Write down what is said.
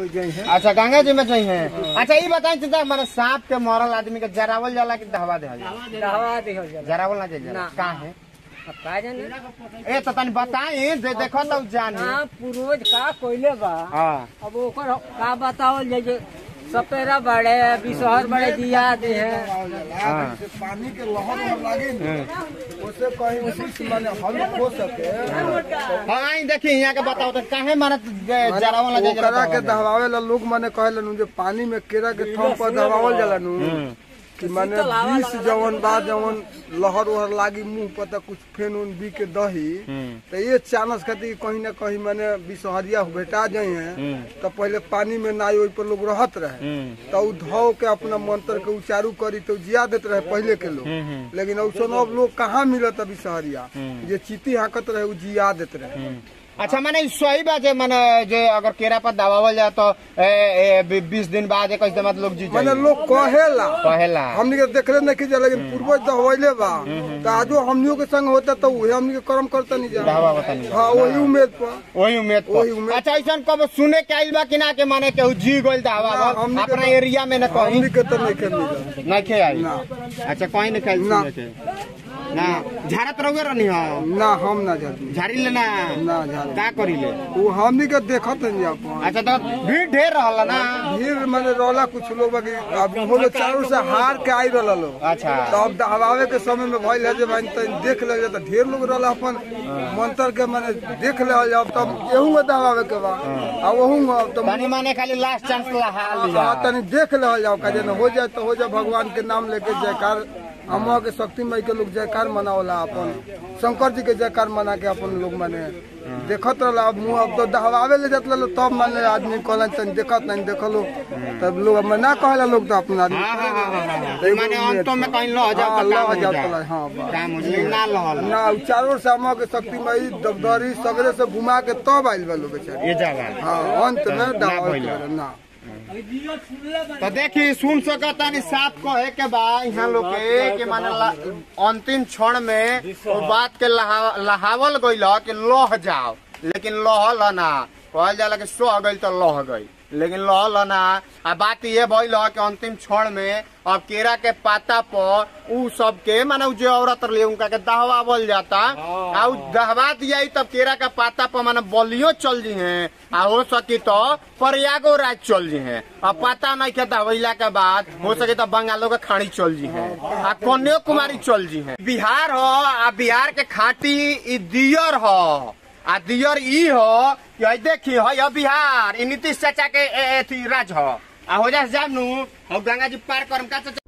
में गई है अच्छा गंगा जी में चाहिए अच्छा ये बताई चिंता मैंने सांप के मरल आदमी के जरावल जाला कि दहवा दे दहवा दिहल जाला जरावल ना जाला ना। का है अब का जाने ए तो तनी बताई दे देखो तो जानी हाँ पूर्वज का कोइले बा हां अब ओकर का बतावल जाए जे सपेरा बड़े बिसहर बड़े दिया दे है हाँ। से पानी के लहर में लागे ना उससे कहीं कुछ माने हल हो सके हाँ आई देखी यहाँ के बताओ तो काहे माने जरावल ना ओकरा जाला के दहवावे ला लोग माने कहेलन जे पानी में केरा के थम पर दहवावल जाला नु कि माने विष जवन बा जवन लहर उहर लागी मुंह पर त कुछ फेन उन बी के दही तो ये चानस खातिर कहीं ना कहीं माने विषहरिया भेटा जाए हैं तो पहले पानी में ना ओइ पर लोग रहत रहे तो उ धो के अपना मंत्र के उच्चारू करी तो जिया देत रहे पहले के लोग लेकिन औसन अब लोग कहाँ मिलत अभी सहरिया जे चीती हाकत रहे उ जिया देत रहे अच्छा माने ई सही बात है माने जे अगर केरा पर दबावल जाए तो बीस दिन बाद एक दिन लोग जी माने जाए लोग कहेला कहेला हमनी के देखले नहीं की जा लेकिन पूर्वज दहवैले बा तो आजो हमनियों के संग होता तो उहे हमनी के कर्म करता नहीं जा दहवा बतानी हाँ वही उम्मीद पर वही उम्मीद पर। वही उम्मीद। अच्छा ऐसा कब सुने के आइल बा कि ना के माने केहू जी गइल दहवा ना, बा, हमनी के अपना ना- एरिया में न कहीं हमनी के तो नहीं के मिला नहीं खे आई ना। अच्छा कहीं नहीं खाई ना। सुने के ना झाड़त रहोगे रहनी हो ना हम ना जाती झाड़ी ले ना ना झाड़ी। का करी ले वो हमनी के देखत नहीं अपन अच्छा तो भीड़ ढेर रहला ना भीड़ माने रोला कुछ लोग बाकी अब वो लोग चारों से हार के आई रहला लोग अच्छा तो अब दहवावे के समय में भइल है जे भाई तो देख ले तो ढेर लोग रहला अपन मंत्र के माने देख ले अब तब एहू में दहवावे के बा आ वहू में अब तो तनी माने खाली लास्ट चांस लहा लिया हाँ, तनी देख ले जाओ का जेना हो जाए तो हो जाए भगवान के नाम लेके जयकार अम्मा के शक्ति मई के लोग जयकार मनावला अपन शंकर जी के जयकार मना के अपन लोग माने देखत रहला अब मुंह अब तो दहवावे ले जात लो तब माने आदमी कहलन तनी देखत नहीं देखलो तब लोग मना कहला लोग तो अपना आदमी हाँ हाँ हाँ हाँ, हाँ तो माने अंतों में कहीं लह जाओ हाँ, तो लह काम हो जाओ जाए तो, हाँ, बा। काम हो जाए ना लहल ना उ चारों से अम्मा के शक्ति मई दगदरी सगरे से घुमा के तब आइल बा लोग बेचारे ये जगह हाँ अंत में दहवावे भइल। के ना तो देखी सुन सकता नहीं साफ कहे के बा यहाँ लोग के कि माने ला- अंतिम क्षण में वो बात के लहा, लहावल गईल ह कि लह जाओ लेकिन लहल ना कहल जाला कि सह गई तो लह गई लेकिन लहल ना आ बात ये भइल ह कि अंतिम क्षण में अब केरा के पाता पर उ सबके माने उ जो औरत रही उनका के दहवावल जाता आ उ दहवा दिया तब केरा का पाता पर माने बलियो चल जी हैं आ हो सकी तो प्रयागो राज चल जी हैं अब पता नहीं के दहवैला के बाद हो सके तो बंगालों के खाड़ी चल जी हैं आ कन्याकुमारी चल जी हैं बिहार हो आ बिहार के खाटी ई दियर हो आ दियर ई हो कि हई देखी हई ह बिहार ई नीतीश चाचा के ए- एथी राज हो आ हो जा जानू हम गंगा जी पार करम का चाचा